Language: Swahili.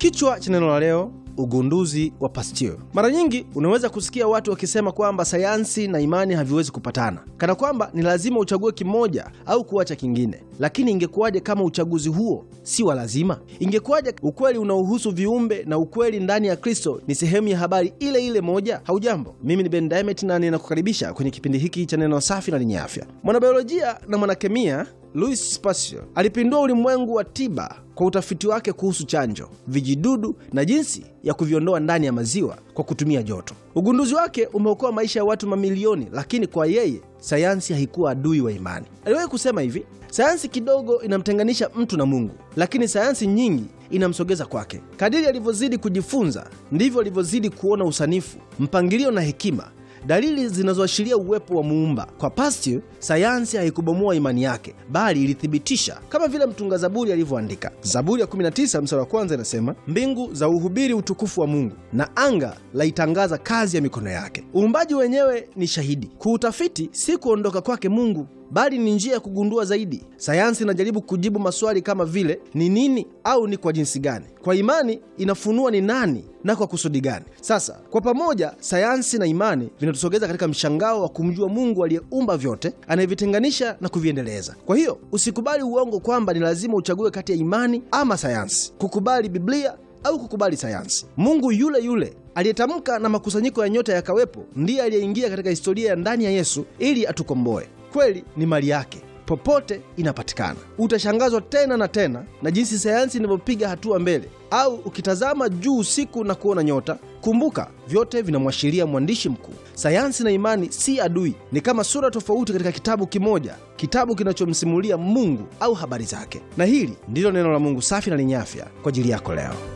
Kichwa cha neno la leo ugunduzi wa Pasteur. Mara nyingi unaweza kusikia watu wakisema kwamba sayansi na imani haviwezi kupatana, kana kwamba ni lazima uchague kimoja au kuacha kingine. Lakini ingekuwaje kama uchaguzi huo si wa lazima? Ingekuwaje ukweli unaohusu viumbe na ukweli ndani ya Kristo ni sehemu ya habari ile ile moja? Haujambo, mimi ni Ben Diamond na ninakukaribisha kwenye kipindi hiki cha neno safi na lenye afya. Mwanabiolojia na mwanakemia Louis Pasteur alipindua ulimwengu wa tiba kwa utafiti wake kuhusu chanjo, vijidudu na jinsi ya kuviondoa ndani ya maziwa kwa kutumia joto. Ugunduzi wake umeokoa maisha ya watu mamilioni, lakini kwa yeye sayansi haikuwa adui wa imani. Aliwahi kusema hivi, sayansi kidogo inamtenganisha mtu na Mungu, lakini sayansi nyingi inamsogeza kwake. Kadiri alivyozidi kujifunza, ndivyo alivyozidi kuona usanifu, mpangilio na hekima dalili zinazoashiria uwepo wa muumba. Kwa Pasteur, sayansi haikubomoa imani yake, bali ilithibitisha, kama vile mtunga Zaburi alivyoandika. Zaburi ya 19 mstari wa kwanza inasema, mbingu za uhubiri utukufu wa Mungu na anga laitangaza kazi ya mikono yake. Uumbaji wenyewe ni shahidi. Kuutafiti si kuondoka kwake Mungu bali ni njia ya kugundua zaidi. Sayansi inajaribu kujibu maswali kama vile ni nini au ni kwa jinsi gani. Kwa imani inafunua ni nani na kwa kusudi gani. Sasa kwa pamoja, sayansi na imani vinatusogeza katika mshangao wa kumjua Mungu aliyeumba vyote, anayevitenganisha na kuviendeleza. Kwa hiyo usikubali uongo kwamba ni lazima uchague kati ya imani ama sayansi, kukubali Biblia au kukubali sayansi. Mungu yule yule aliyetamka na makusanyiko ya nyota yakawepo, ndiye aliyeingia katika historia ya ndani ya Yesu ili atukomboe. Kweli ni mali yake, popote inapatikana. Utashangazwa tena na tena na jinsi sayansi inavyopiga hatua mbele. Au ukitazama juu usiku na kuona nyota, kumbuka vyote vinamwashiria mwandishi mkuu. Sayansi na imani si adui, ni kama sura tofauti katika kitabu kimoja, kitabu kinachomsimulia Mungu au habari zake. Na hili ndilo neno la Mungu safi na lenye afya kwa ajili yako leo.